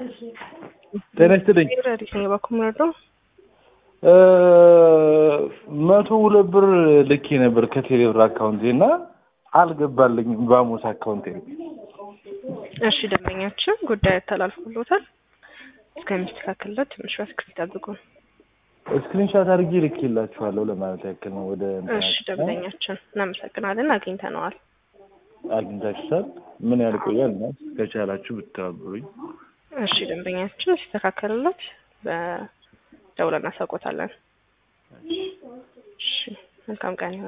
ጤና ይስጥልኝ። ረዲስ ነው የባኩም ረዶ መቶ ሁለት ብር ልኬ ነበር ከቴሌብር አካውንቴ እና አልገባልኝም በአሞስ አካውንቴ ነው። እሺ ደንበኛችን ጉዳይ ተላልፎሎታል። እስከሚስተካከልለት ትንሽ በትዕግስት ይጠብቁ። ስክሪንሻት አድርጌ ልኬላችኋለሁ ለማለት ያክል ነው። ወደ እሺ ደንበኛችን እናመሰግናለን፣ አግኝተነዋል። አግኝታችሁታል? ምን ያህል ቆያል? እና ከቻላችሁ ብትተባበሩኝ። እሺ ደንበኛችን ሲስተካከልለት በደውለን እናሳውቆታለን። እሺ መልካም ቀን ይሁን።